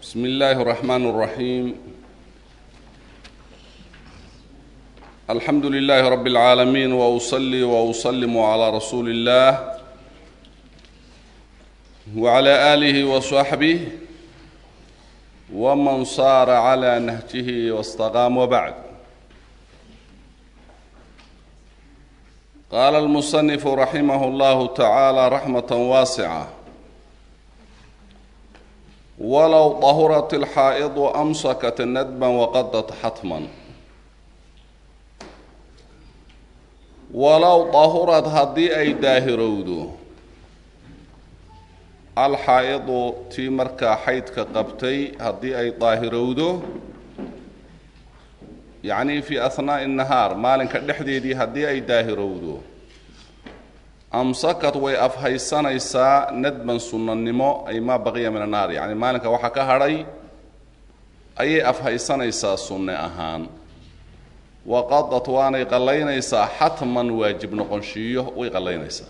بسم الله الرحمن الرحيم الحمد لله رب العالمين واصلي واسلم على رسول الله وعلى اله وصحبه ومن صار على نهجه واستقام وبعد قال المصنف رحمه الله تعالى رحمه واسعه walow dahurat ilxaa'idu amsakat nadban waqadat xatman walow dahurad haddii ay daahirowdo alxaa'idu tii markaa xaydka qabtay haddii ay daahirowdo yacnii fii ahnaa'i nahaar maalinka dhexdeedii haddii ay daahirowdo amsakad way afhaysanaysaa nadban sunnanimo ay maa baqiya min annaar yacni maalinka waxaa ka hadhay ayay afhaysanaysaa sunne ahaan waqadad waanay qallaynaysaa xatman waajib noqonshiiyo way qallaynaysaa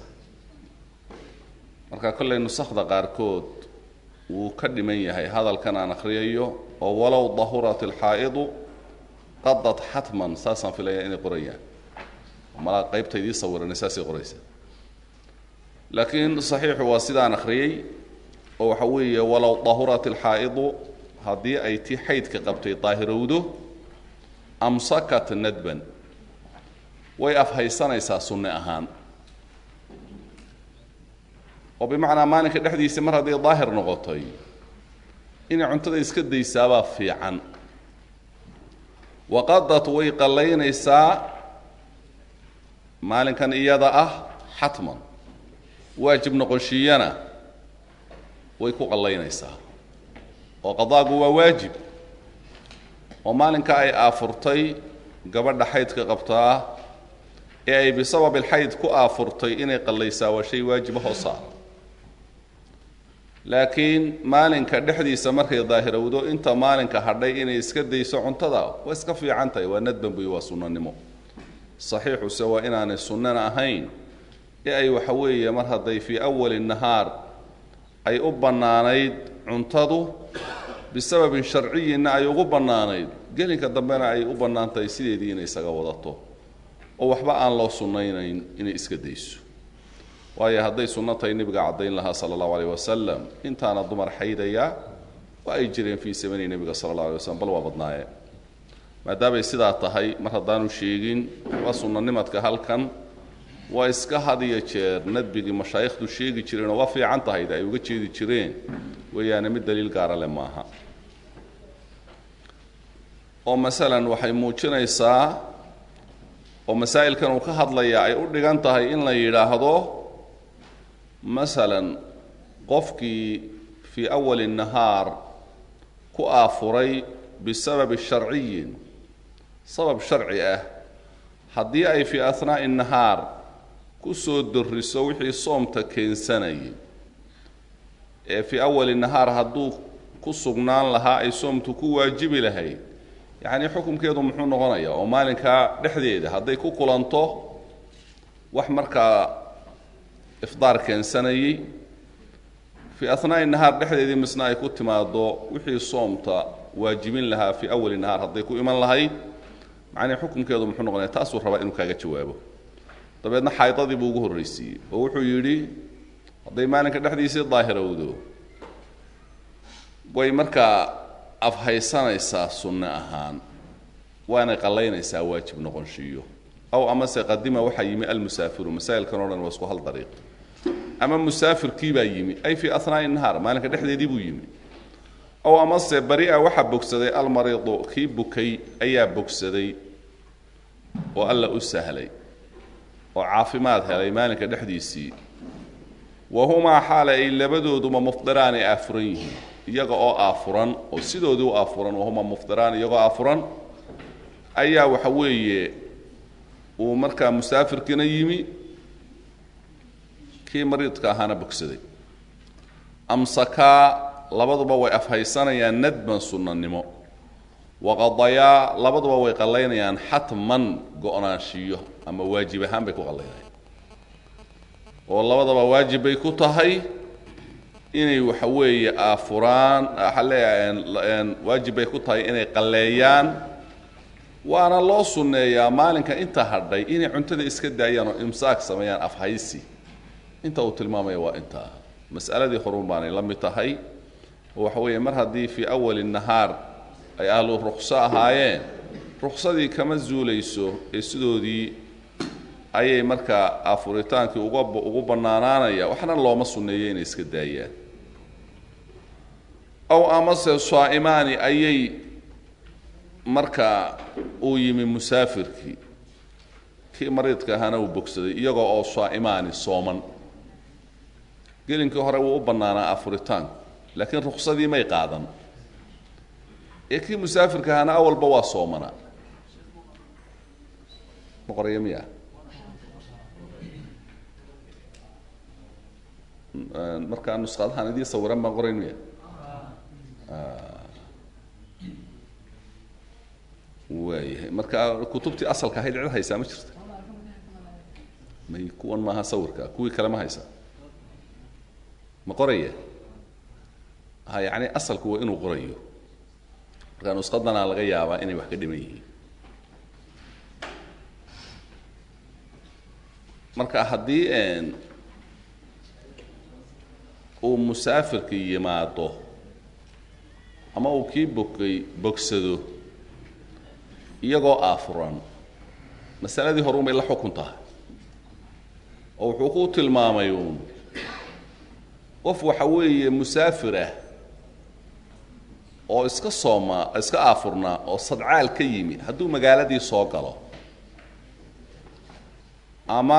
marka kollay nusakhda qaarkood wuu ka dhiman yahay hadalkan aan akhriyayo oo walow dahurat ilxaa'idu qadad xatman saasaan filaya inay qorayaan malaa qaybta idii sawiranay saasay qoraysaa laakiin saxiixu waa sidaan akhriyey oo waxa weeye walow dahurat ilxaa'idu haddii ay tii xaydka qabtay daahirowdo amsakat nadban way afhaysanaysaa sunne ahaan oo bimacnaa maalinka dhexdiisa mar hadday daahir noqotay inay cuntada iska daysaabaa fiican waqadad way qallaynaysaa maalinkan iyada ah xatman waajib noqonshiiyana way ku qallaynaysaa oo qadaagu waa waajib oo maalinka ay aafurtay gabadha xaydka qabtaa ee ay bisababi alxayd ku aafurtay inay qallaysaa waa shay waajiba hoosaa laakiin maalinka dhexdiisa markay daahirowdo inta maalinka hadhay inay iska dayso cuntada waa iska fiican tahay waa nadban buy waa sunnanimo saxiixuse waa inaanay sunnana ahayn ee ay waxa weeye mar hadday fii awali nahaar ay u bannaanayd cuntadu bisababin sharciyinna ay ugu bannaanayd gelinka dambena ay u bannaan tahay sideedii inay isaga wadato oo waxba aan loo sunnaynayn inay iska dayso waayo hadday sunno tahay nebiga caddayn lahaa sala allahu aleyh wasalam intaana dumar xaydaya waa ay jireen fii samani nebiga sala allah alay waslam bal waa badnaaye maadaamay sidaa tahay mar haddaanu sheegin waa sunnanimadka halkan waa iska had iyo jeer nadbigii mashaayikhdu sheegi jireenoo waa fiican tahayde ay uga jeedi jireen weeyaane mid daliil gaara leh maaha oo masalan waxay muujinaysaa oo masaa'ilkan uu ka hadlayaa ay u dhigan tahay in la yidhaahdo masalan qofkii fii awali nahaar ku aafuray bisababi sharciyin sabab sharci ah haddii ay fii ahnaa'i nahaar kusoo doriso wixii soomta keensanayay ee fii awali nahaar hadduu ku sugnaan lahaa ay soomtu ku waajibi lahayd yacnii xukumkeedu muxuu noqonayaa oo maalinkaa dhexdeeda hadday ku kulanto wax markaa ifdaar keensanayey fii ahnaa'i nahaar dhexdeedii misna ay ku timaado wixii soomta waajibin lahaa fii awali nahaar hadday ku iman lahayd macnii xukumkeedu muxuu noqonaya taasuu rabaa inuu kaaga jawaabo dabeedna xaydadii buu ugu horraysiiyey oo wuxuu yidhi hadday maalinka dhexdiisii daahirowdo way markaa afhaysanaysaa sunne ahaan waanay qallaynaysaa waajib noqonshiiyo aw amase qadima waxaa yimi almusaafiru masaa'ilkan o dhan waa isku hal dariiq ama musaafirkii baa yimi ay fii ahnaa'i nahaar maalinka dhexdeedii buu yimi ow amase bari-a waxaa bogsaday almariidu kii bukay ayaa bogsaday oo alla u sahlay oo caafimaad helay maalinka dhexdiisii wa humaa xaale ay labadooduba mufdiraan ay aafuran yihiin iyaga oo aafuran oo sidoodii u aafuran wahumaa mufdiraan iyagoo aafuran ayaa waxa weeye uu markaa musaafirkiina yimi kii mariidka ahaana bogsaday amsakaa labaduba way afhaysanayaan nadban sunnanimo waqadayaa labaduba way qallaynayaan xatman go-naanshiyo ama waajib ahaan bay ku qallaynayaan oo labadaba waajib bay ku tahay inay waxa weeye aafuraan waxaa leeyahay waajib bay ku tahay inay qalleeyaan waana loo sunneeyaa maalinka inta hadhay inay cuntada iska daayaan oo imsaak sameeyaan afhaysi inta uu tilmaamaya waa intaa mas'aladii horun baanay la mid tahay oo waxa weeye mar haddii fii awali nahaar ay ahlu ruqso ahaayeen ruqsadii kama zuulayso ee sidoodii ayay markaa afuritaankii uga ugu bannaanaanaya waxna looma sunneeyo inay iska daayaan ow amase saa'imaani ayay markaa uu yimi musaafirkii kii mariidka ahaana uu bogsaday iyagoo oo saa'imaani sooman gelinkii hore wuu u bannaanaa afuritaanku laakiin ruqsadii may qaadan ee kii musaafirka ahaana awalba waa soomanaa ma qoraya miya markaa nusqadahan idii sawiran baan qorayn miya waayahay marka kutubtii asalka ahayd cid haysaa ma jirta may kuwan maaha sawirka kuwii kale ma haysaa ma qoraya ha yacni asalku waa inuu qorayo marka nusqadana laga yaabaa inay wax ka dhiman yihiin marka haddii uu musaafirka yimaado ama uu kii bogay bogsado iyagoo aafuran masaladii horun bay la xukun tahay oo wuxuu ku tilmaamay uun qof waxa weeye musaafir ah oo iska sooma iska aafurnaa oo sadcaal ka yimi hadduu magaaladii soo galo ama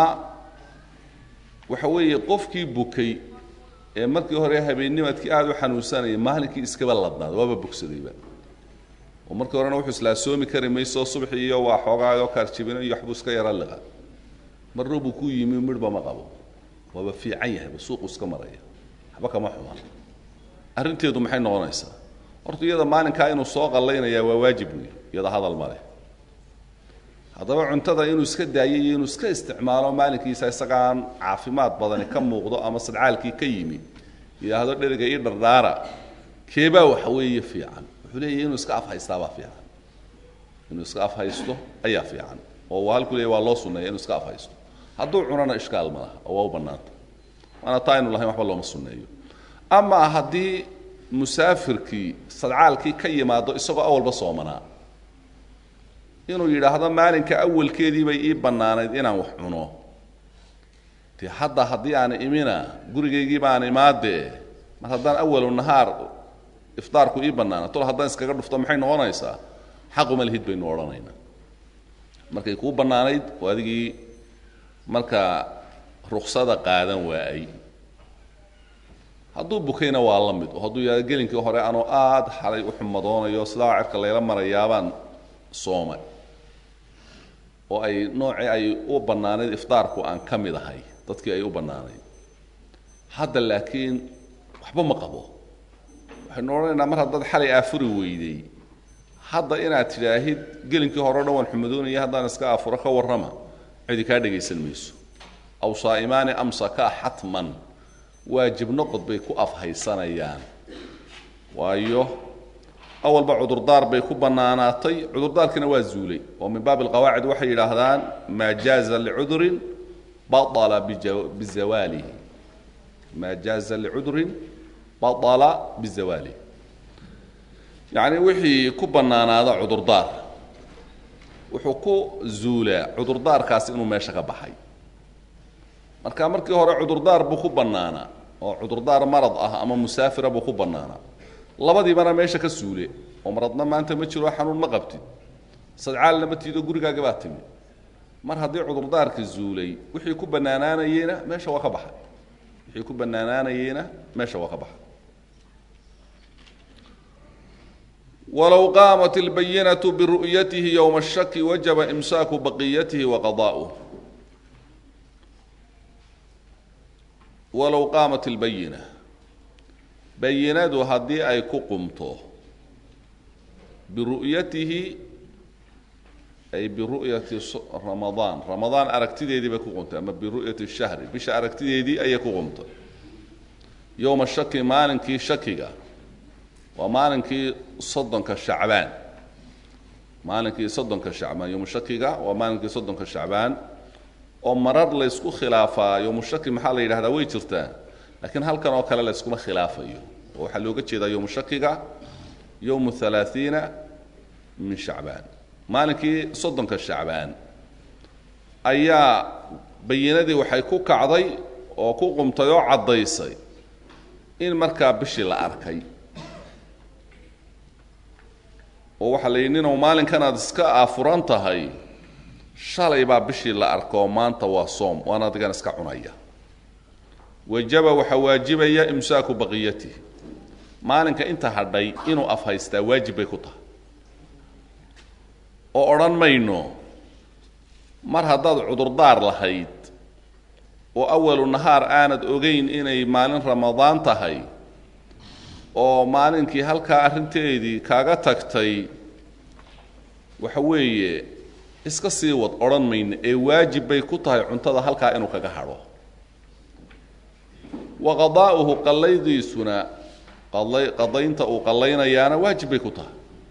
waxa weeye qofkii bukay ee markii hore habeennimadkii aada u xanuunsanayay maalinkii iskaba ladnaada waaba bogsadayba oo markii horena wuxuu islaa soomi kari mayso subxi iyo waa xoogaayoo kaarjibino iyo waxbuu iska yaro liqa marna buu ku yimi midhba ma qabo waaba fiican yahayba suuqu iska maraya waxba kama xumaan arrinteedu maxay noqonaysaa horta iyada maalinkaa inuu soo qallaynayaa waa waajib wey iyada hadal male haddaba cuntada inuu iska daayo iyo inuu iska isticmaalo maalinkiisa isagaan caafimaad badani ka muuqdo ama sadcaalkii ka yimi yidhaahdo dheriga ii dhardhaara keebaa waxa weeye fiican wuxuu leeyahy inuu iska afhaystaabaa fiican inuu iska afhaysto ayaa fiican oo waa halkuu leeya waa loo sunneeya inuu iska afhaysto hadduu cunana ishkaal ma laha oo waa u bannaanta waana taa aynu lahayn waxba looma sunneeyo ama haddii musaafirkii sadcaalkii ka yimaado isagoo awalba soomanaa inuu yidhaahdo maalinka awalkeedii bay ii bannaanayd inaan wax cuno dee hadda haddii aan imina gurigaygii baan imaadee mar haddaan awalu nahaar iftaarku ii bannaana tol haddaan iskaga dhufto maxay noqonaysaa xaquma lihid baynu odhanaynaa markay kuu bannaanayd oo adigii markaa ruksada qaadan waayay hadduu bukayna waa la mid oo hadduu yidhahdo gelinkii hore anoo aada xalay u xumadoonayo sidaa cerka layla marayaabaan soomay oo ay noocii ay u bannaanayd iftaarku aan ka mid ahay dadkii ay u bannaanayd hadda laakiin waxba ma qabo waxaynu odhanaynaa mar haddaad xalay aafuri weyday hadda inaad tidhaahid gelinkii hore o dhan waan xumadoonaya haddaan iska aafuro ka warrama cidi kaa dhegaysan mayso aw saa'imaani amsakaa xatman waajib noqod bay ku afhaysanayaan waayo awalba cudurdaar bay ku bannaanaatay cudurdaarkiina waa zuulay oo min baab alqawaacid waxay yidhaahdaan maa jaaza licudurin baala bizawaalihi maa jaaza licudurin baala bizawaalihi yacni wixii ku bannaanaada cudurdaar wuxuu ku zuulaa cudurdaarkaasi inuu meesha ka baxay marka markii hore cudurdaar buu ku bannaanaa oo cudurdaar marad ah ama musaafira buu ku bannaanaa labadiibana meesha ka suule oo maradna maanta ma jiro xanuun ma qabtid sadcaalna ma tiido gurigaaga baa timi mar haddii cudurdaarka zuulay wixii ku bannaanaanayeyna meesha waa ka baxay wixii ku bannaanaanayeyna meesha waa ka baxay walow qaamat اlbayinatu biru'yatihi yowma الshaki wajaba imsaaku baqiyatihi waqadaa'uh walow qaamat اlbayina bayinadu haddii ay ku qumto biru'yatihi ay biru'yati ramadaan ramadaan aragtideedii bay ku qumtay ama biru'yati shahri bisha aragtideedii ayay ku qumtay yowma shaki maalinkii shakiga waa maalinkii soddonka shacbaan maalinkii soddonka shacbaan yowmu shakiga waa maalinkii soddonka shacbaan oo marar laysku khilaafaa yowmu shaki maxaa la yidhahdaa way jirtaa laakiin halkan oo kale layskuma khilaafayo oo waxaa looga jeedaa yowmu shakiga yowmu halaaiina min shacbaan maalinkii soddonka shacbaan ayaa bayinadii waxay ku kacday oo ku qumtay oo caddaysay in markaa bishii la arkay oo waxaa la yidhi ninow maalinkan aad iska aafuran tahay shalay baa bishii la arko maanta waa soom waan adigan iska cunaya wajaba waxaa waajibaya imsaaku baqiyatih maalinka inta hadhay inuu afhaystaa waajib bay ku tahay oo odhan mayno mar haddaad cudurdaar lahayd oo awalu nahaar aanad ogeyn inay maalin ramadaan tahay oo maalinkii halkaa arrinteedii kaaga tagtay waxa weeye iska sii wad odhan mayno ee waajib bay ku tahay cuntada halkaa inuu kaga hadho wa qadaa'uhu qallaydiisuna qala qadaynta uu qallaynayaana waajib bay ku tahay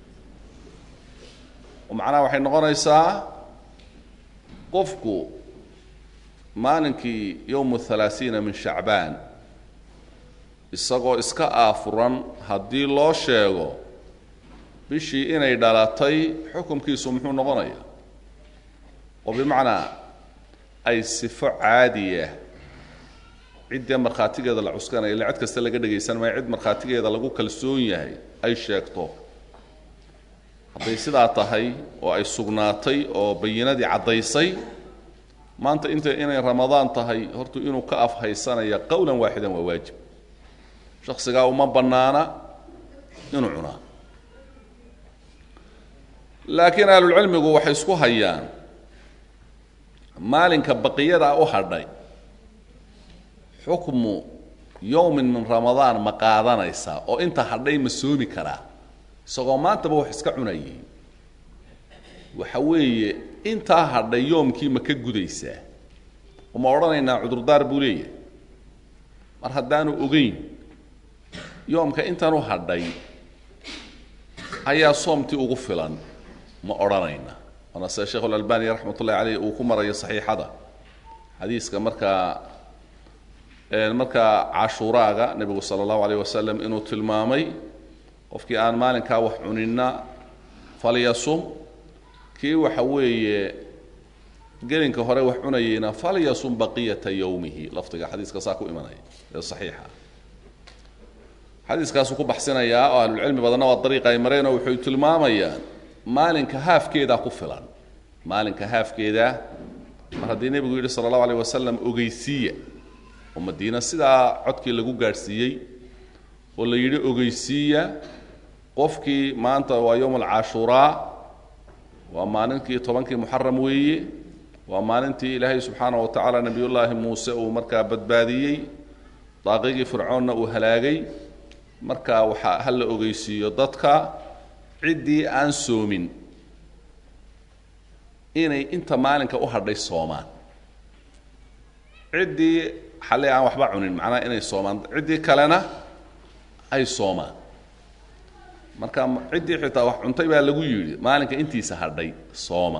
oo macnaha waxay noqonaysaa qofku maalinkii yowmu halaasiina min shacbaan isagoo iska aafuran haddii loo sheego bishii inay dhalatay xukumkiisu muxuu noqonayaa oo bimacnaa ay sifo caadiya ciddee markhaatigeeda la cuskanaya illa cid kasta laga dhegaysan maayo cid markhaatigeeda lagu kalsoon yahay ay sheegto hadday sidaa tahay oo ay sugnaatay oo bayinadii caddaysay maanta inta inay ramadaan tahay hortu inuu ka afhaysanaya qowlan waaxidan waa waajib shaksigaa uma bannaana inuu cunaa laakiin ahlulcilmigu waxay isku hayaan maalinka baqiyada u hadhay xukmu yowmin min ramadaan ma qaadanaysaa oo inta hadhay ma soomi karaa isagoo maantaba wax iska cunayay waxa weeye intaa hadhay yoomkii ma ka gudaysaa oo ma odhanaynaa cudurdaar buu leeyahay mar haddaanu ogeyn yoomka intan u hadhay ayaa soomtii ugu filan ma odhanayna waana sida sheekhu lalbani raxmat ullahi caleyh uu ku marayo saxiixada xadiiska markaa markaa cashuuraaga nebigu sala allahu alayh wasalam inuu tilmaamay qofkii aan maalinkaa wax cuninna falyasum kii waxa weeye gelinka hore wax cunayeyna falyasum baqiyata yowmihi lafdiga xadiiska saa ku imanaya ee saxiixa xadiiskaasuu ku baxsinayaa oo ahlulcilmi badanna waa dariiqa ay mareen oo waxay tilmaamayaan maalinka haafkeedaa ku filan maalinka haafkeedaa mar haddii nebigu yidhi sala allahu alayh wasalam ogeysiiya oo madiina sidaa codkii lagu gaadhsiiyey oo la yidhi ogeysiiya qofkii maanta waa yowm alcashuuraa waa maalinkii tobankii muxaram weeye waa maalintii ilaahay subxaana wa tacaala nebiyullaahi muuse uu markaa badbaadiyey daaqigii fircoonna uu halaagay markaa waxaa ha la ogeysiiyo dadka ciddii aan soomin inay inta maalinka u hadhay soomaan ciddii xalay aan waxba cunin macnaha inay soomaan ciddii kalena ay soomaan marka ciddii xitaa wax cuntay baa lagu yidhi maalinka intiisa hadhay sooma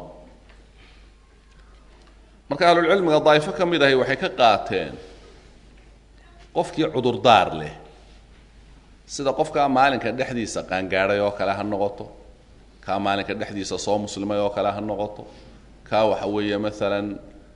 marka ahlulcilmiga daa'ifo ka mid ahi waxay ka qaateen qofkii cudurdaar leh sida qofkaa maalinka dhexdiisa qaangaadhay oo kale ha noqoto kaa maalinka dhexdiisa soo muslimay oo kale ha noqoto kaa waxa weeye maalan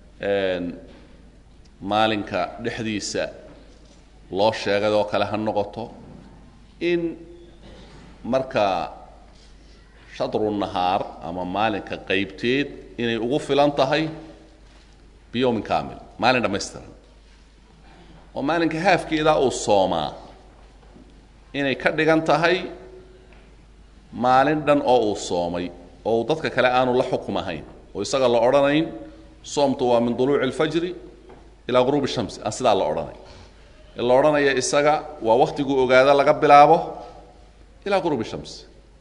maalinka dhexdiisa loo sheegay oo kale ha noqoto in markaa shadru nahaar ama maalinka qaybteed inay ugu filan tahay biyowmin kamil maalin dhammaystiran oo maalinka haafkeedaa uu soomaa inay ka dhigan tahay maalin dhan oo uu soomay oo uu dadka kale aanu la xukum ahayn oo isaga la odhanayn soomtu waa min duluuci alfajri ilaa ghuruubi shamsi aan sidaa la odhanay ee la odhanaya isaga waa wakhtiguu ogaado laga bilaabo ilaa ghuruubi shamsi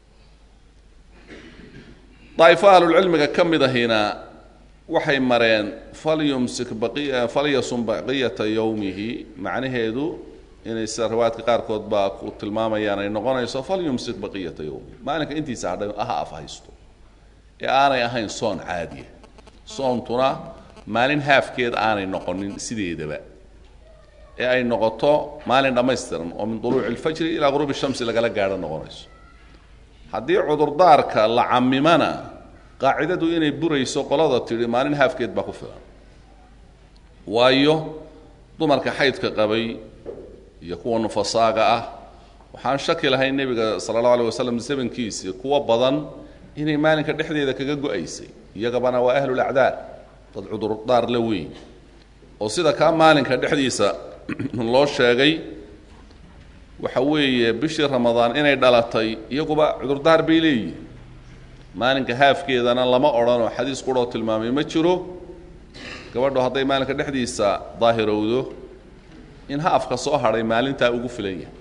daa'ifo ahlulcilmiga ka mid ahina waxay mareen falyumsik baqi falyasum baqiyata yowmihi macnaheedu inay sida riwaayadka qaarkood baa ku tilmaamayaan ay noqonayso falyumsik baqiyata yowmi maalinka intiisa hadhay aha af haysto ee aanay ahayn soon caadiya soontuna maalin haafkeed aanay noqonin sideedaba ee ay noqoto maalin dhammaystiran oo min duluuci alfajri ilaa guruubi shamsi lagala gaadho noqonayso haddii cudurdaarka la camimana qaacidadu inay burayso qolada tidhi maalin haafkeed baa ku filan waayo dumarka xaydka qabay iyo kuwa nufasaaga ah waxaan shaki lahayn nebiga sala allahu alay wasalam zamankiisii kuwa badan inay maalinka dhexdeeda kaga go-aysay iyagabana waa ahlulacdaar dad cudurdaar la weyn oo sida kaa maalinka dhexdiisa loo sheegay waxa weeye bishii ramadaan inay dhalatay iyaguba cudurdaar bay leeyihin maalinka haafkeedana lama odhanoo xadiis quroo tilmaamay ma jiro gabadhu hadday maalinka dhexdiisa daahirowdo in haafka soo hadhay maalintaa ugu filan yahay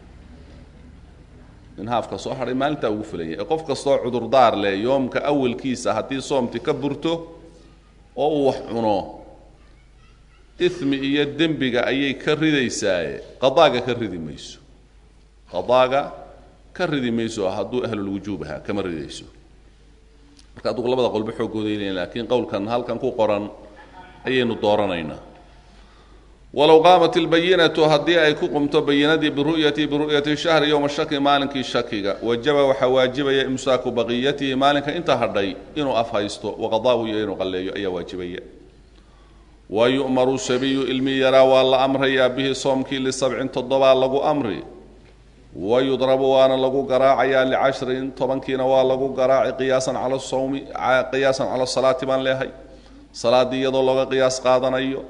in haafka soo hadhay maalintaa ugu filan yahay ee qof kastoo cudurdaar leh yoomka awalkiisa haddii soomti ka burto oo uu wax cuno ismi iyo dembiga ayay ka ridaysaaye qadaaga ka ridi mayso qadaaga ka ridi mayso hadduu ahlulwujuub ahaa kama ridayso marka adugu labada qolba xooggooday leeyiin laakiin qowlkan halkan ku qoran ayaynu dooranaynaa walow qaamat ilbayinatu haddii ay ku qumto bayinadii biru'yati biru'yati shahri yowma shaki maalinkii shakiga wajaba waxaa waajibaya imsaaku baqiyatihi maalinka inta hadhay inuu af haysto waqadaahu iyo inuu qalleeyo ayaa waajibaya wa yu'maru sabiyu ilmi yaraa waa la amrayaa bihi soomkii lisabcin toddobaa lagu amri wa yudrabu waana lagu garaacayaa licashrin tobankiina waa lagu garaaci qiyaasan cala sawmi qiyaasan cala salaati baan leehay salaaddii iyadoo looga qiyaas qaadanayo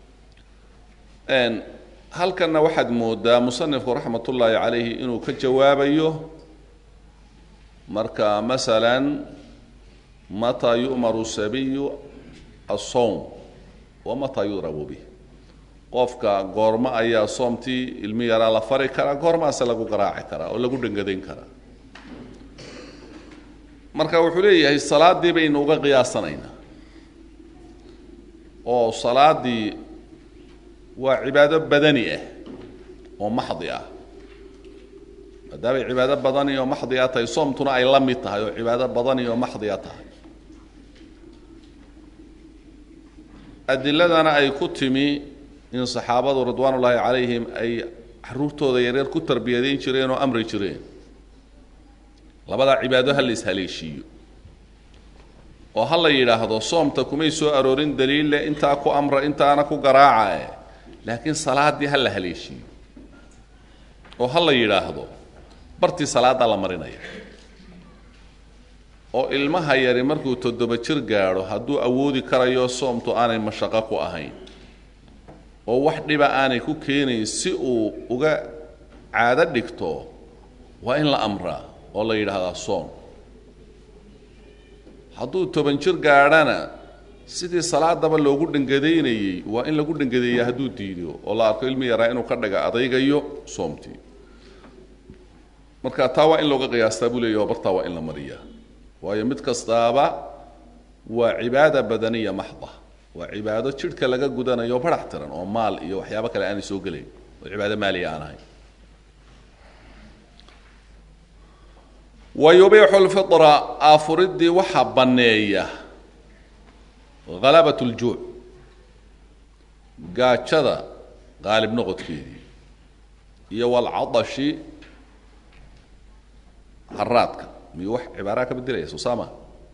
halkanna waxaad moodaa musanifku raxmat ullaahi calayhi inuu ka jawaabayo marka masalan mataa yu'maru sabiyu asowm wa mataa yudrabu bih qofka goormo ayaa soomtii ilmi yaraa la fari karaa goormaase lagu garaaci karaa oo lagu dhangadayn karaa marka wuxuu leeyahay salaaddii baynu uga qiyaasanaynaa oo salaaddii waa cibaado badani ah oo maxdi ah maadaamay cibaado badani oo maxdi a tahay soomtuna ay la mid tahay oo cibaado badani oo maxdi a tahay adiladana ay ku timi in saxaabadu ridwaan ullaahi calayhim ay caruurtooda yaryar ku tarbiyadayn jireen oo amri jireen labadaa cibaado ha la ishaleeshiiyo oo ha la yidhaahdo soomta kumay soo aroorin daliille intaa ku amra intaana ku garaacae laakiin salaaddii ha la haleeshiiyo oo ha la yidhaahdo bartii salaaddaa la marinaya oo ilmaha yari markuu toddoba jir gaadho hadduu awoodi karayo soomtu aanay mashaqo ku ahayn oo wax dhiba aanay ku keenayn si uu uga caado dhigto waa in la amraa oo la yidhaahdaa soom hadduu toban jir gaadhana sidii salaadaba loogu dhangadaynayey waa in lagu dhangadeeya hadduu diido oo la arko ilmi yaraa inuu ka dhaga adaygayo soomtii marka taa waa in looga qiyaastaa buu leeyahy oo bartaa waa in la mariyaa waayo mid kastaaba waa cibaada badaniya maxda waa cibaado jidhka laga gudanayo barax tiran oo maal iyo waxyaabo kale aanay soo gelayn oo cibaado maaliya aan ahayn wa yubiixu lfitra aafuriddii waxaa banneeya halabat ljuuc gaajada qaalib noqodkeedii iyo walcadashi haraadka miyuu wax cibaaraha ka bedelaya sosaama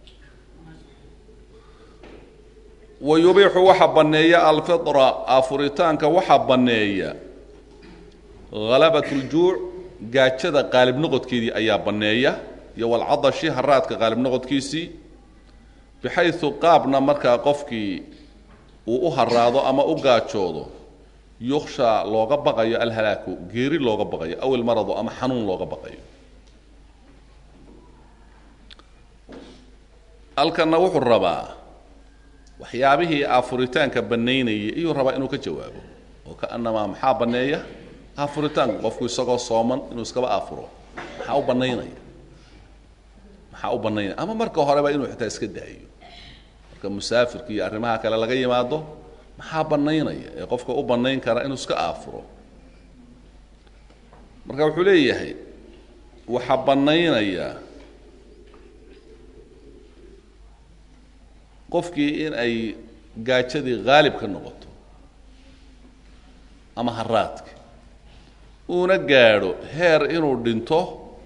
wa yubiixu waxaa banneeya alfitra aafuritaanka waxaa banneeya halabat ljuuc gaajada qaalib noqodkeedii ayaa banneeya iyo walcadashi haraadka qaalib noqodkiisii bixayu qaabna markaa qofkii uu u haraado ama u gaajoodo yuksha looga baqayo alhalaaku geeri looga baqayo aw ilmarado ama xanuun looga baqayo halkanna wuxuu rabaa waxyaabihii aafuritaanka bannaynayay iyuu rabaa inuu ka jawaabo oo kaanamaa maxaa banneeya aafuritaanku qofku isagoo sooman inuu iskaba aafuro maxaa u bannaynaya maxaa u bannaynaya ama marka horeba inuu xitaa iska daayo marka musaafirka iyo arrimaha kale laga yimaado maxaa bannaynaya ee qofka u bannayn kara inuu iska aafuro marka wuxuu leeyahay waxaa bannaynayaa qofkii in ay gaajadii haalib ka noqoto ama haraadka uuna gaadho heer inuu dhinto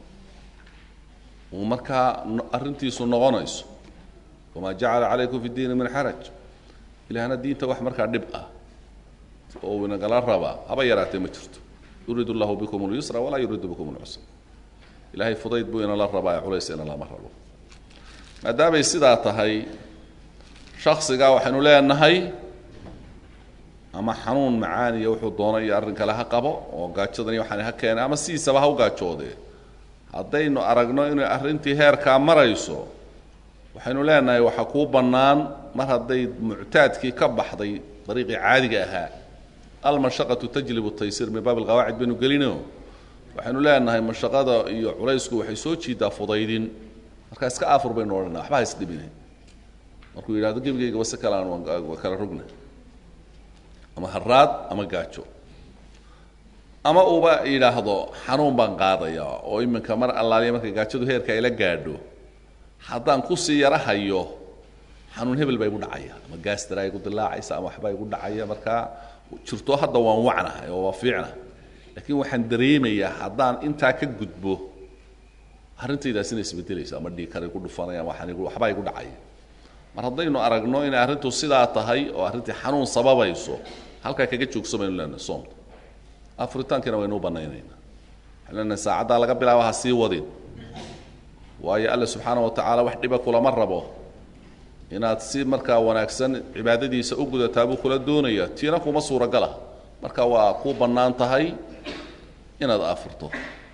uu markaa arrintiisu noqonayso wamaa jacala calaykum fi ddiini min xaraj ilaahna diinta wax markaa dhib ah oo uu inagala rabaa haba yaraatee ma jirto yuriid allahu bikum اlyusra walaa yuriidu bikum اlcusra ilahay fudayd buu inala rabaa ee culays ina lama rabo maadaamay sidaa tahay shaksigaa waxaynu leenahay ama xanuun macaaniya wuxuu doonay iyo arrin kale ha qabo oo gaajadani waxaan ha keenay ama sidiisaba ha u gaajoodee haddaynu aragno inay arrintii heerkaa marayso waxaynu leenahay waxaa kuu bannaan mar hadday muctaadkii ka baxday dariiqii caadiga ahaa almashaqatu tajlibu taysir min baab alqawaacid baynu gelino waxaynu leenahay mashaqada iyo culaysku waxay soo jiidaa fudaydin markaa iska aafur baynu odhanaa waxba ha isdhibine markuu yidhahdo gebigayga wase kalaan waa kala rogna ama haraad ama gaajo ama uuba yidhaahdo xanuun baan qaadaya oo iminka mar allaaliya markay gaajadu heerka ayla gaadho haddaan kusii yara hayo xanuun hebel baa igu dhacaya ama gaastara igu dilaacaysa ama waxbaa igu dhacaya markaa jirto hadda waan wacnahay oo waa fiicna laakiin waxaan dareemayaa haddaan intaa ka gudbo arrintaydaasina isbedelaysa ama dhiikar igu dhufanaya ama waxbaa igu dhacaya mar haddaynu aragno inay arrintu sidaa tahay oo arrintii xanuun sababayso halkaa kaga joogso baynu leenahay soomta afuritaankiina waynu u bannaynaynaa waxaynu leenahay saacaddaa laga bilaaba ha sii wadin waayo alle subxaana wa tacaala wax dhiba kulama rabo inaad si markaa wanaagsan cibaadadiisa u gudataa buu kula doonaya tiina kuma suuragala marka waa kuu bannaan tahay inaad afurto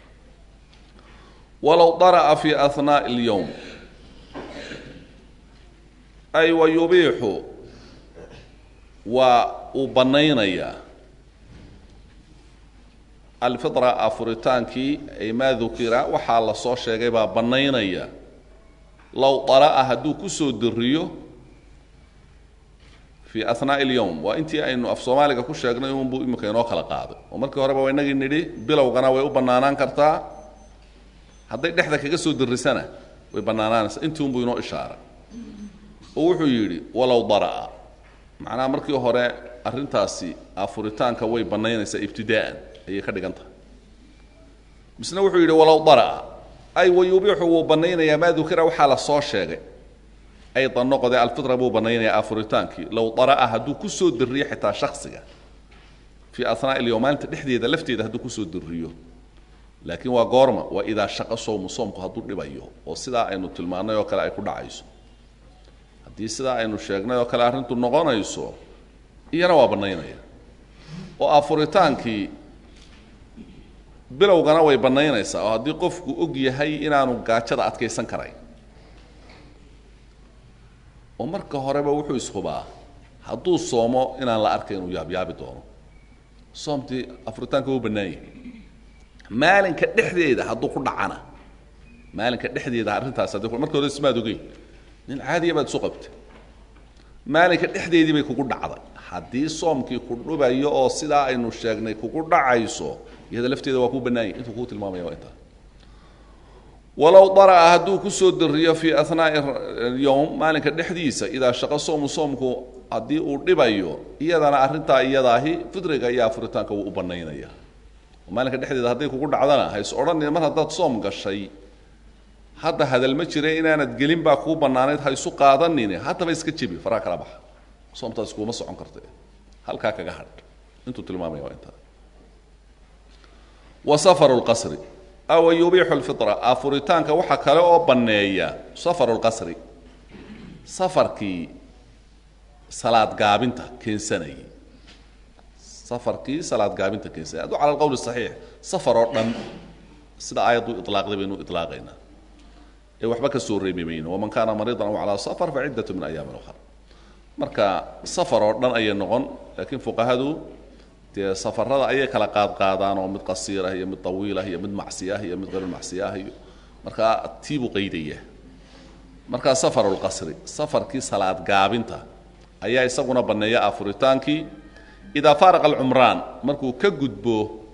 walow dara'a fi ahnaaءi اlyowm ay wa yubiixu waa uu bannaynayaa alfitra afuritaankii ay maa dukira waxaa la soo sheegay baa bannaynaya low dara'a hadduu ku soo diriyo fii ahnaaءi اlyowm waa intii aynu af soomaaliga ku sheegnay unbuu imika inoo kala qaaday oo markii horeba wa inagii nidhi bilowgana way u bannaanaan kartaa hadday dhexda kaga soo dirisana way bannaanaanaysaa intii unbuu inoo ishaaray oo wuxuu yidhi walow dara'a macnaha markii hore arrintaasi afuritaanka way bannaynaysaa ibtidaa'an ayay ka dhigan tahay misna wuxuu yidhi walow dara'a ay wayubiixu wuu bannaynayaa maa dukira waxaa la soo sheegay aydan noqode alfitra buu bannaynayaa afuritaankii low dara'a hadduu ku soo diriyo xitaa shaksiga fii ahnaa'i ilyowm maalinta dhexdeeda lafteeda hadduu kusoo diriyo laakiin waa goorma waa idaa shaqo sowmu soomku hadduu dhibayo oo sidaa aynu tilmaannay oo kale ay ku dhacayso haddii sidaa aynu sheegnay oo kale arrintu noqonayso iyana waa bannaynaya oo afuritaankii bilowgana way bannaynaysaa oo haddii qofku og yahay inaanu gaajada adkaysan karayn oo marka horeba wuxuu ishubaa hadduu soomo inaan la arkay inuu yaabyaabi doono soomtii afuritaanka wuu bannaan yahay maalinka dhexdeeda hadduu ku dhacana maalinka dhexdeeda arrintaas haddii marka hore ismaad ogeyn nin caadiya baad isu qabtay maalinka dhexdeedii bay kugu dhacday haddii soomkii ku dhubayo oo sidaa aynu sheegnay kugu dhacayso iyada lafteeda waa kuu bannaanyay intuu kuu tilmaamaya waa intaa walow dara'a hadduu kusoo diriyo fii ahnaa'i yowm maalinka dhexdiisa idaa shaqo soomu soomku haddii uu dhibayo iyadana arrintaa iyadaahi fidriga iyo afuritaanka wuu u bannaynaya maalinka dhexdeeda hadday kugu dhacdana hays odhanin mar haddaad soom gashay hadda hadal ma jira inaanad gelin baa kuu bannaanayd ha isu qaadanine haddaba iska jebi faraha kala baxa soomtaas kuuma socon karta halkaa kaga hadh intuu tilmaamaya waa intaa wa safaru lqasri aw yubiixu lfitra afuritaanka waxaa kale oo banneeya safaru lqasri safarkii salaad gaabinta keensanayay safarkii salaad gaabinta keensanayay hadduu cala alqowl saxiix safar oo dhan sida aayaddu ilaaqday baynu ilaaqaynaa ee waxba ka soo reebi mayno waman kaana mariidan aw calaa safar fa ciddatu min ayaamin ukhra marka safar oo dhan ayay noqon laakiin fuqahadu dee safarada ayay kala qaadqaadaan oo mid qasiirah iyo mid tawiilah iyo mid macsiyah iyo mid hayrumacsiyah iyo markaa tiibuu qaydaya markaa safaru lqasri safarkii salaad gaabinta ayaa isaguna banneeya afuritaankii idaa faaraqa alcumraan markuu ka gudbo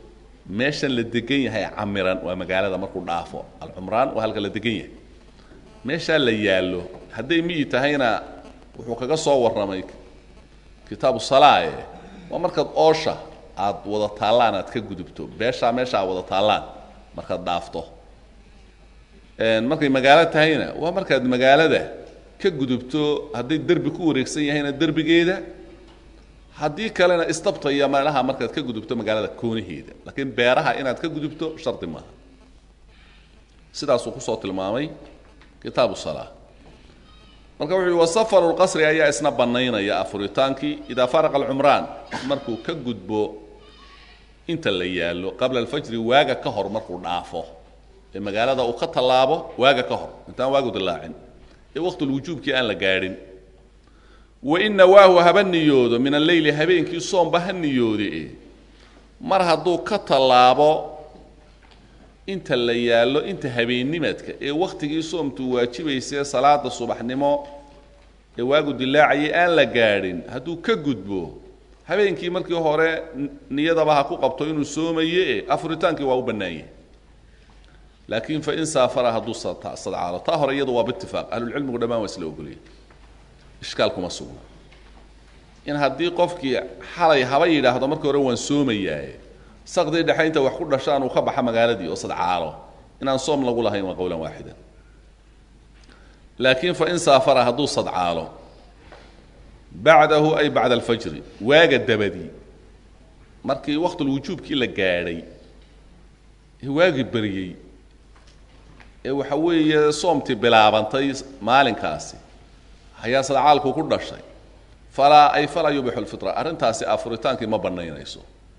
meeshan la degan yahay camiran waa magaalada markuu dhaafo alcumraan waa halka la degan yahay meeshaa la yaallo hadday miyi tahayna wuxuu kaga soo warramay kitaabu salaae waa markaad oosha aad wada taallaan aad ka gudubto beeshaa meesha aad wada taallaan markaad dhaafto markay magaalo tahayna waa markaad magaalada ka gudubto hadday derbi ku wareegsan yahayna derbigeeda haddii kalena istabta iyo meelaha markaad ka gudubto magaalada koonaheeda laakiin beeraha inaad ka gudubto shardi maaha sidaasuu kusoo tilmaamay kitaabu salaa marka wuxu uhi wasafaru lqasri ayaa isna bannaynaya afuritaankii idaa faraqa alcumraan markuu ka gudbo inta la yaallo qabla alfajri waaga ka hor markuu dhaafo ee magaalada uu ka tallaabo waaga ka hor intaan waagu dilaacin ee waqtulwujuubkii aan la gaadhin wain nawaahu haba niyoodo min alleyli habeenkii soomba ha niyoode mar hadduu ka tallaabo inta la yaallo inta habeennimadka ee wakhtigii soomtu waajibaysee salaada subaxnimo ee waagu dilaacayay aan la gaadhin hadduu ka gudbo habeenkii markii hore niyadaba ha ku qabto inuu soomaye afuritaankii waa u bannaanyah laakiin fain saafara hadduu sadcaalo taa hore iyadu waa biitifaaq ahlulcilmigu dhammaan waa isla ogoliyay ishkaal kuma sugna in haddii qofkii xalay haba yidhaahdo markii hore waan soomayaaye saqdii dhexe inta wax ku dhashaan uu ka baxa magaaladii oo sadcaalo inaan soom lagu lahayn waa qowlan waaxidan laakiin fain saafara hadduu sadcaalo bacdahu ay bacda alfajri waaga dabadii markii waqtulwujuubkii la gaadhay ee waagii beriyey ee waxa weeye soomtii bilaabantay maalinkaasi ayaa sadcaalku ku dhashay falaa ay falaa yubixu lfitra arrintaasi afuritaankii ma bannaynayso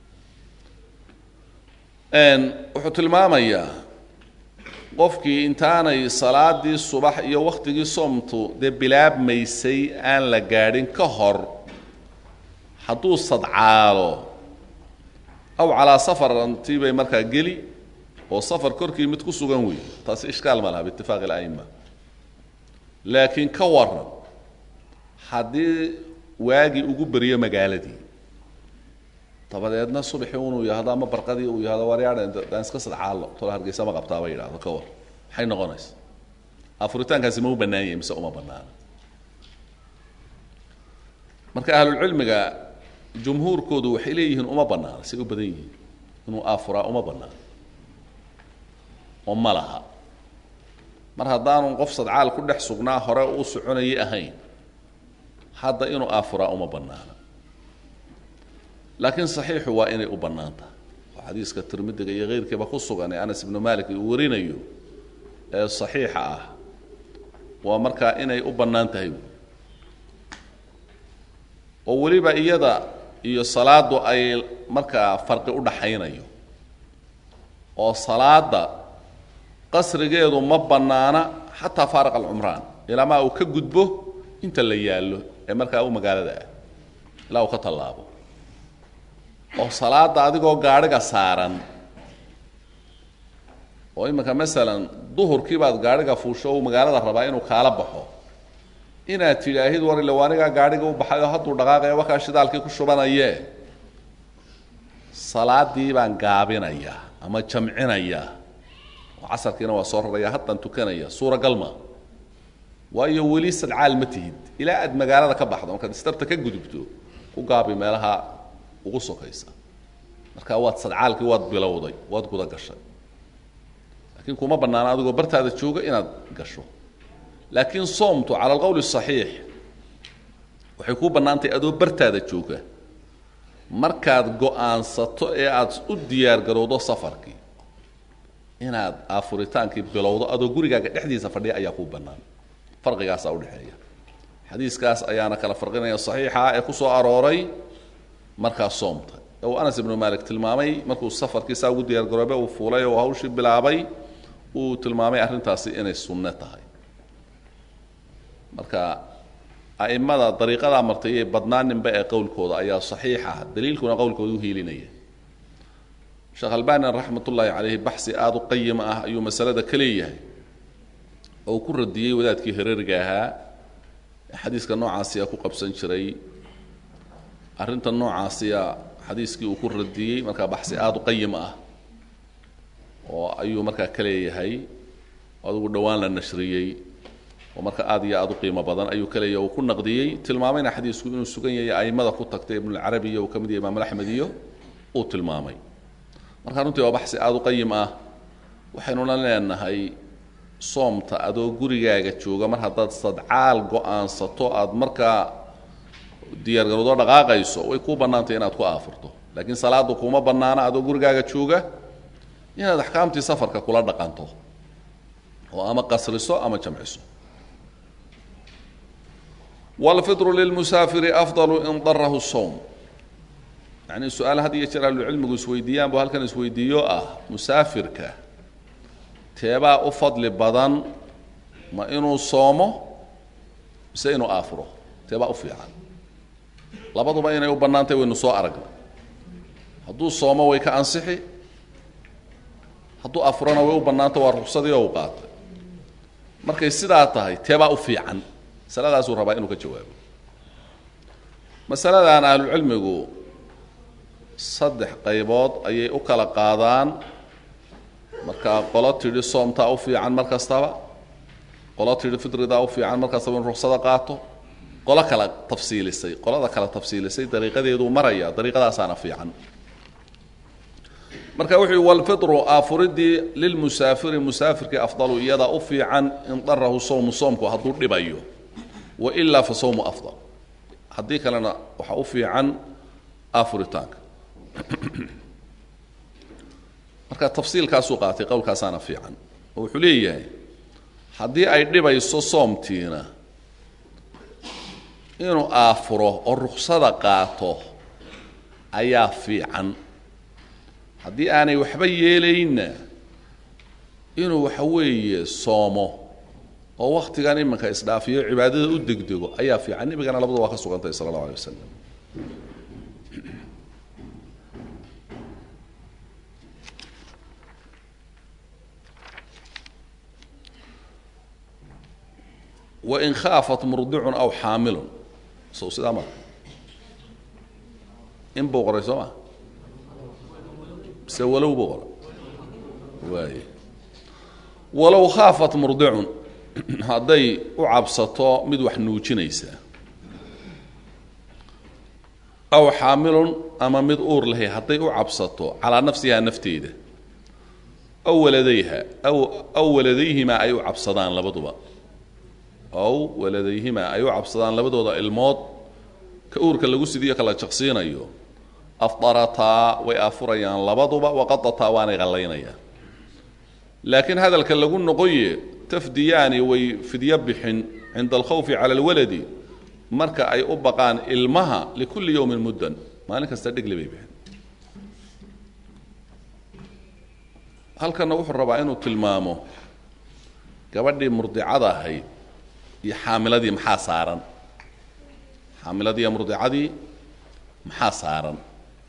wuxuu tilmaamayaa qofkii intaanay salaadii subax iyo wakhtigii soomtu dee bilaabmaysay aan la gaadhin ka hor hadduu sadcaalo aw calaa safarantii bay markaa geli oo safar korkii mid ku sugan weeye taasi ishkaal ma laha biitifaaqi ala'ima laakiin ka waran haddii waagii ugu beriyo magaaladii dabadeedna subaxii unuu yahdo ama barqadii uu yahdo waryaadhan daan iska sadcaallo tolo hargeysa ma qabtaaba yidhahdo ka war maxay noqonaysa afuritaankaasi ma u bannaan yahay mise uma bannaana marka ahlulcilmiga jumhuurkoodu waxay leeyihiin uma bannaana say u badan yihiin inuu aafuraa uma bannaano oo ma laha mar haddaanu qof sadcaal ku dhex sugnaa hore u soconayay ahayn hadda inuu aafuraa uma bannaana laakiin saxiixu waa inay u bannaan tahay oo xadiiska tirmidiga iyo keyrkiiba ku sugan ee anas ibnu malik uu warinayo ee saxiixa ah waa markaa inay u bannaan tahay oo weliba iyada iyo salaaddu ay markaa farqi u dhaxaynayo oo salaada qasrigeedu ma bannaana xataa faariq alcumraan ilaamaa uu ka gudbo inta la yaallo ee markaa u magaalada ah ilaa uu ka tallaabo oo salaada adigoo gaadhiga saaran oo iminka masalan duhurkii baad gaadhiga fuusho uu magaalada rabaa inuu kaala baxo inaad tidhaahid war ille anigaa gaadhiga u baxay oo hadduu dhaqaaqaya wakaa shidaalkii ku shubanaye salaadii baan gaabinayaa ama jamcinayaa oo casarkiina waa soo raraya haddaan tukanaya suuragal ma waayo weli sadcaal ma tihid ilaa aad magaalada ka baxdo markaad istarta ka gudubto ku gaabi meelaha ugu sokaysa marka waad sadcaalkii waad bilowday waad guda gashay laakiin kuma bannaana adigoo bartaada jooga inaad gasho laakiin soomtu cala alqowl saxiix waxay kuu bannaantahay adoo bartaada jooga markaad go-aansato ee aad u diyaar garowdo safarkii inaad aafuritaankii bilowdo adoo gurigaaga dhexdiisa fadhiya ayaa kuu bannaan farqigaasaa udhexeeya xadiiskaas ayaana kala farqinaya saxiixa ee ku soo arooray markaa soomta ee uu anas ibnu malik tilmaamay markuu safarkiisaa ugu diyaar garoobe uu fuulay oo hawshii bilaabay uu tilmaamay arrintaasi inay sunne tahay marka a'immada dariiqadaa martay ee badnaaninba ee qowlkooda ayaa saxiixa daliilkuna qowlkooda u hiilinaya sheekh albani raxmat ullaahi caleyhi baxsi aada u qayima ah ayuu masalada ka leeyahay oo uu ku radiyey wadaadkii hereriga ahaa ee xadiiska noocaasiya ku qabsan jiray arrinta noocaasiya xadiiskii uu ku radiyey markaa baxsi aada u qayim ah oo ayuu markaa ka leeyahay adigu dhowaan la nashriyey oo marka aad iyo aada u qiimo badan ayuu ka leeyahay uu ku naqdiyey tilmaamayna xadiisku inuu sugan yahay a'immada ku tagtay ibnulcarabi iyo uu ka mid yahay imaam axmed iyo uu tilmaamay marka runtii waa baxsi aada u qayim ah waxaynuna leenahay soomta adoo gurigaaga jooga mar haddaad sadcaal go-aansato aada markaa diyaargarowdo dhaqaaqayso way kuu bannaantay inaad ku aafurto laakiin salaaddu kuma bannaana adoo gurigaaga jooga inaad axkaamtii safarka kula dhaqanto oo ama qasriso ama jamciso wاlfitru lilmusaafiri afdalu in darahu sowm yacni su-aal had iyo jeer ahlucilmigu isweydiiyaan bu halkan isweydiiyo ah musaafirka teebaa u fadli badan ma inuu soomo mise inuu aafuro teebaa u fiican labaduba inay u bannaantay waynu soo aragnay hadduu soomo way ka ansixi hadduu afurona way u bannaanta waa ruksadii oo u qaatay markay sidaa tahay teebaa u fiican masaladaasuu rabaa inuu ka jawaabo masaladan ahlucilmigu saddex qaybood ayay u kala qaadaan markaa qolo tidhi soomtaa u fiican mar kastaba qolo tidhi fitridaa u fiican mar kastaba in ruksada qaato qolo kala tafsiilisay qolada kala tafsiilisay dariiqadeeduu maraya dariiqadaasaana fiican marka wuxuu yihi walfitru aafuridii lilmusaafiri musaafirkii afdalu iyada u fiican in darahu sowmu soomku hadduu dhibayo wailaa fa sowmu afdal haddii kalena waxaa u fiican aafuritaanka marka tafsiilkaasuu qaatay qowlkaasaana fiican oo wuxuu leeyahay haddii ay dhibayso soomtiina inuu aafuro oo ruksada qaato ayaa fiican haddii aanay waxba yeelaynna inuu waxa weeye soomo oo waktigan iminka isdhaafiyo cibaadada u degdego ayaa fiican nebigana labadu waa ka sugantahay sala allahu alay wasalam wain khaafat murdicun aw xaamilun sow sidaa maa in buu qoray soo ma mise walow buu qoray waay walow khaafat murdicun hadday u cabsato mid wax nuujinaysa aw xaamilun ama mid uur lahay hadday u cabsato calaa nafsihaa nafteeda aw waladayha aw aw waladayhimaa ay u cabsadaan labaduba aw waladayhimaa ay u cabsadaan labadooda ilmood ka uurka lagu sidiyo kala jaqsiinayo afdarataa way aafurayaan labaduba waqadataa waanay qallaynayaan laakiin hadalka lagu noqoye tafdiyaani way fidyo bixin cinda alkhawfi cala alwaladi marka ay u baqaan ilmaha likulli yowmin muddan maalin kasta dhegli bay bixin halkanna wuxuu rabaa inuu tilmaamo gabadhii murdicada ahayd iyo xaamiladii maxaa saaran xaamiladii iyo murdicadii maxaa saaran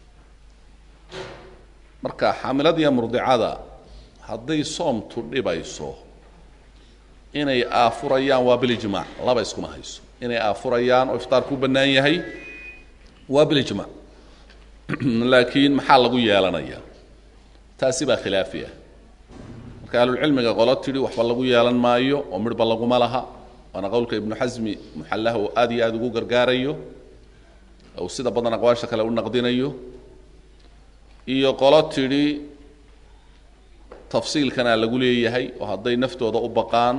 marka xaamiladiiyo murdicada hadday soomtu dhibayso inay aafurayaan waa bilijmaac laba iskuma hayso inay aafurayaan oo iftaar ku bannaan yahay waa bilijmaac laakiin maxaa lagu yeelanayaa taasi baa khilaafi ah marka ahlulcilmiga qolo tidhi waxba lagu yeelan maayo oo midhba laguma laha waana qowlka ibnu xasmi muxallaha uu aad iyo aada ugu gargaarayo ou sida badan aqwaasha kale u naqdinayo iyo qolo tidhi tafsiilkanaa lagu leeyahay oo hadday naftooda u baqaan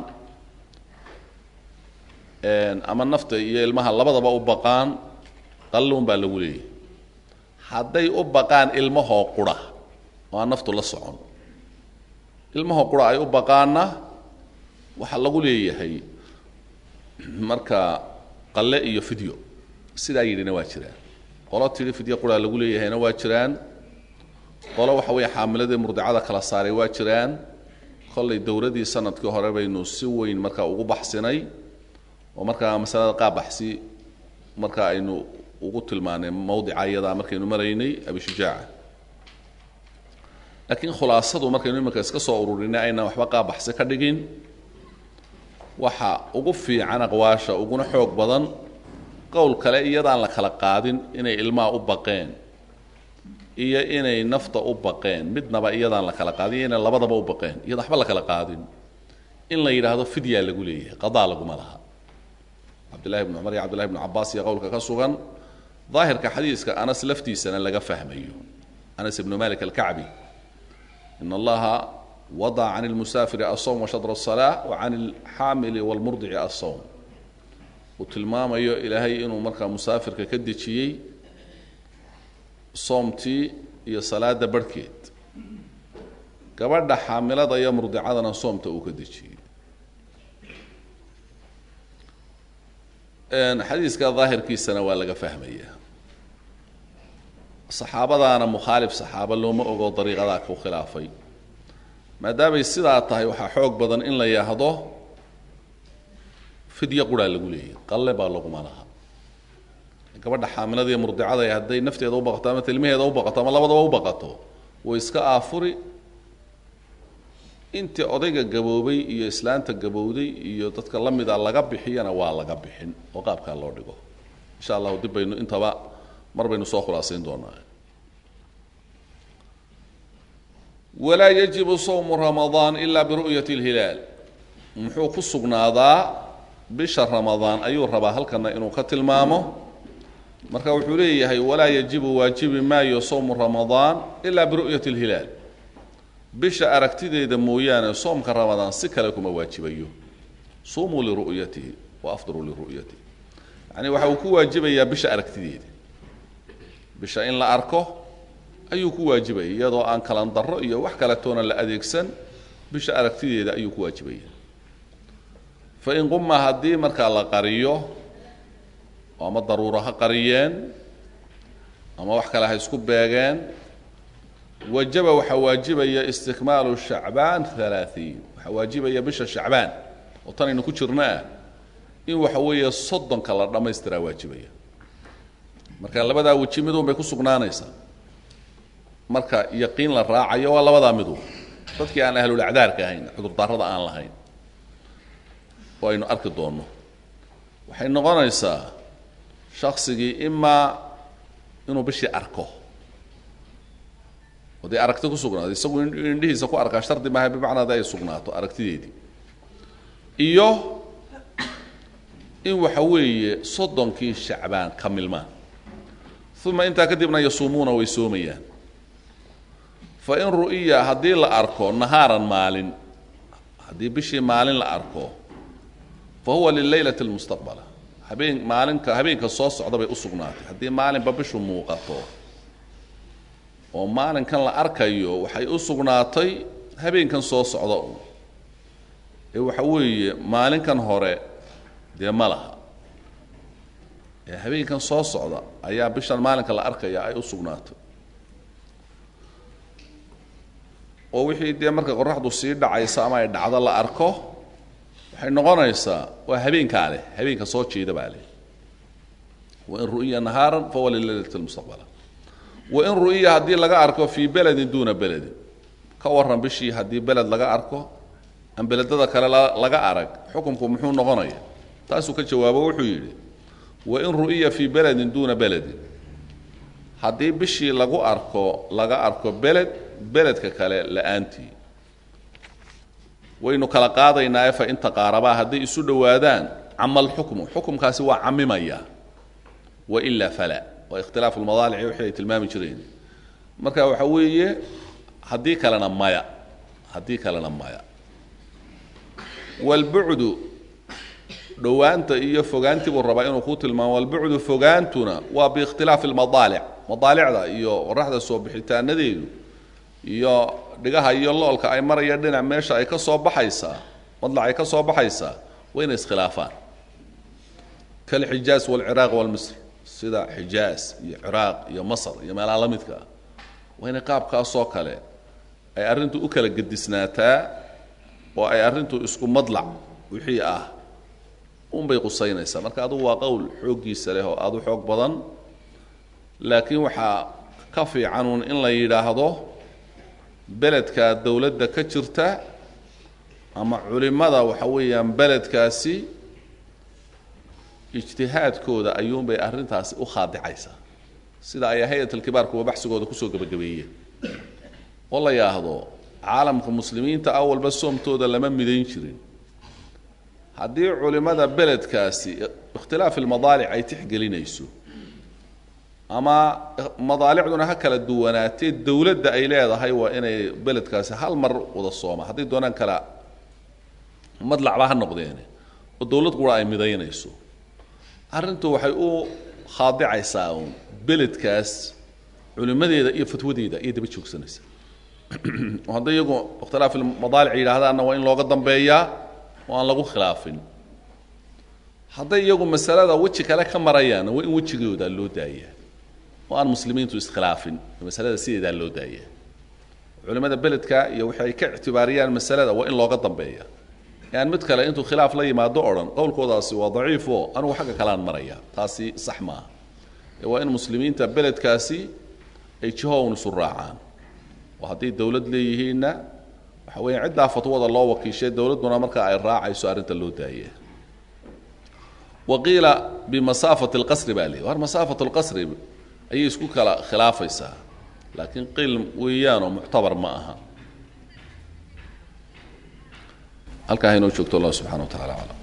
ama nafta iyo ilmaha labadaba u baqaan qalluun baa lagu leeyahay hadday u baqaan ilmahoo qura oo aan naftu la socon ilmahoo qura ay u baqaanna waxaa lagu leeyahay marka qalle iyo fidyo sidaa yidhina waa jiraan qolo tidhi fidyo quraa lagu leeyahayna waa jiraan qolo waxa weeye xaamiladii murdicada kala saaray waa jiraan kollay dowladii sanadkii hore baynu si weyn markaa ugu baxsinay oo markaa masalada qaabaxsi marka aynu ugu tilmaanay mawdica iyadaa markaynu maraynay abishujaaca laakiin khulaasadu markaynu iminka iska soo ururinay aynaan waxba qaabaxsi ka dhigin waxa ugu fiican aqwaasha uguna xoog badan qowl kale iyadaan la kala qaadin inay ilmaha u baqeen iyo inay nafta u baqeen midnaba iyadaan la kala qaadin iyo inay labadaba u baqeen iyada waxba la kala qaadin in la yidhaahdo fidyaa lagu leeyahay qadaa laguma laha cabdillahi bn cumar iyo cabdillahi bn cabaas iyo qowlka ka sugan daahirka xadiiska anas laftiisana laga fahmayo anas ibnu malik alkacbi in allaha wadaca can lmusaafiri asawm washadra asalaa wa can alxaamili walmurdici asawm uu tilmaamayo ilaahay inuu markaa musaafirka ka dejiyey soomtii iyo salaada barhkeed gabadha xaamilada iyo murdicadana soomta uu ka dejiyey xadiiska daahirkiisana waa laga fahmaya saxaabadaana mukhaalif saxaaba looma ogo dariiqadaa ku khilaafay maadaamay sidaa tahay waxaa xoog badan in la yidhaahdo fidya quraa lagu leeyahy qalle baa laguma laha gabadha xaamilada iyo murdicada hadday nafteeda u baqato ama tilmaheeda u baqato ama labadaba u baqato way iska aafuri intii odayga gaboobay iyo islaanta gabowday iyo dadka la mida laga bixiyana waa laga bixin oo qaabkaa loo dhigo insha allahu dib baynu intaba mar baynu soo khulaasayn doonaa walaa yajibu sawmu ramadaan ila biru'yati اlhilaal muxuu ku sugnaadaa bisha ramadaan ayuu rabaa halkana inuu ka tilmaamo marka wuxuu leeyahay walaa yajibu waajibi maayo sawmu ramadaan ila biru'yati اlhilaal bisha aragtideeda mooyaane soomka ramadaan si kale kuma waajibayo sumuu liru'yatihi wa afdiruu liru'yatihi yani waxa uu ku waajibayaa bisha aragtideeda bisha in la arko ayuu ku waajibaya iyadoo aan kalan darro iyo wax kaletoona la adeegsan bisha aragtideeda ayuu ku waajibaya fain quma haddii markaa la qariyo ama daruuro ha qariyeen ama wax kale ha isku beegeen wajaba waxaa waajibaya istikmaalu shacbaan halaaثiin waxaa waajibaya bisha shacbaan oo tanaynu ku jirno ah in waxa weeye soddonka la dhammaystiraa waajibaya marka labadaa weji midun bay ku sugnaanaysaa marka yaqiin la raacayo waa labadaa midun dadkii aan ahlulacdaarka ahayn cudurdaarada aan lahayn oo aynu arki doonno waxay noqonaysaa shaksigii imaa inuu bishii arko oo dee aragti ku sugnaato isagu indhihiisa ku arkaa shardi maaha bimacnaa de ay sugnaato aragtideedii iyo in waxa weeye soddonkii shacbaan ka milmaan uma intaa kadibna yasuumuuna way soomayaan fa in ru'iya haddii la arko nahaaran maalin haddii bishii maalin la arko fa huwa lileylati lmustaqbala habeen maalinka habeenka soo socda bay u sugnaatay haddii maalinba bishu muuqato oo maalinkan la arkayo waxay u sugnaatay habeenkan soo socda un ee waxa weeye maalinkan hore dee ma laha ee habeenkan soo socda ayaa bishan maalinka la arkaya ay u sugnaatay oo wixii dee marka qoraxdu sii dhacaysa ama ay dhacdo la arko waxay noqonaysaa waa habeenkaa leh habeenka soo jeeda baa leh wain ru'iya nahaaran fahuwa lileylati lmustaqbala wain ru'iya haddii laga arko fii beledin duuna beledin ka waran bishii haddii beled laga arko aan beledada kale laga arag xukunku muxuu noqonaya taasuu ka jawaabo wuxuu yidhi wain ru'iya fii beledin duuna beledin haddii bishii lagu arko laga arko beled beledka kale la-aantii waynu kala qaadaynaae fa in taqaarabaa hadday isu dhowaadaan cama alxukmu xukumkaasi waa camimaya wailaa fala waa ikhtilaafu lmadaalici wixii ay tilmaami jireen marka waxa weeye haddii kalena maya haddii kalena maya walbucdu dhowaanta iyo fogaantii buu rabaa inuu ku tilmaamo walbucdu fogaantuna waa biikhtilaafi lmadaalic madaalicda iyo qoraxda soo bixitaanadeedu iyo dhigaha iyo loolka ay maraya dhinac meesha ay ka soo baxaysaa madlac ay ka soo baxaysaa waa inay iskhilaafaan kalxijaaz walciraaq walmisr sida xijaaz iyo ciraaq iyo masr iyo meelaha la midka ah waa inay qaabkaasoo kale ay arrintu u kala gedisnaataa oo ay arrintu isku madlac wixii ah unbay qusaynaysaa marka adugu waa qowl xooggiisa leh oo aada u xoog badan laakiin waxaa ka fiicanuun in la yidhaahdo beledka dowladda ka jirta ama culimmada waxa weeyaan beledkaasi ijtihaadkooda ayuunbay arrintaasi u khaadicaysaa sida ay hay-at alkibaar kuwa baxsigooda kusoo gebagabeeyeen oo la yaahdo caalamka muslimiinta awalba soomtooda lama midayn jirin haddii culimmada beledkaasi ikhtilaaf ilmadaalic ay tixgelinayso ama madaalicduna ha kala duwanaatee dowladda ay leedahay waa inay beledkaasi hal mar wada sooma hadday doonaan kala madlacba ha noqdeene oo dowlad qura ay midaynayso arrintu waxay u khaadicaysaa uun beledkaas culimadeeda iyo fatwadeeda iyo daba joogsanaysa oo hadday iyagu ikhtilaaf ilmadaalic yidhaahdaanna waa in looga dambeeyaa oo aan lagu khilaafin hadday iyagu masalada weji kale ka marayaanna waa in wejigooda loo daayaa oo aan muslimiintu iskhilaafin masalada sideedaa loo daaya culimmada beledka iyo waxay ay ka ictibaariyaan masalada waa in looga dambeeya aan mid kale intuu khilaaf la yimaado o dhan qowlkoodaasi waa daciifo anugu xagga kaleaan maraya taasi sax maaha waa in muslimiinta beledkaasi ay jihown isu raacaan oo hadday dowlad leeyihiinna waxa weya ciddaa fatwada loo wakiishay dowladduna markaa ay raacayso arrinta loo daaya waqiila bimasaafati lqasri baa leeyi war masaafat lqasri ayay isku kala khilaafaysaa laakiin qiil weeyaanoo muctabar ma aha halkaa haynoo joogto allah subxana wa tacala aclam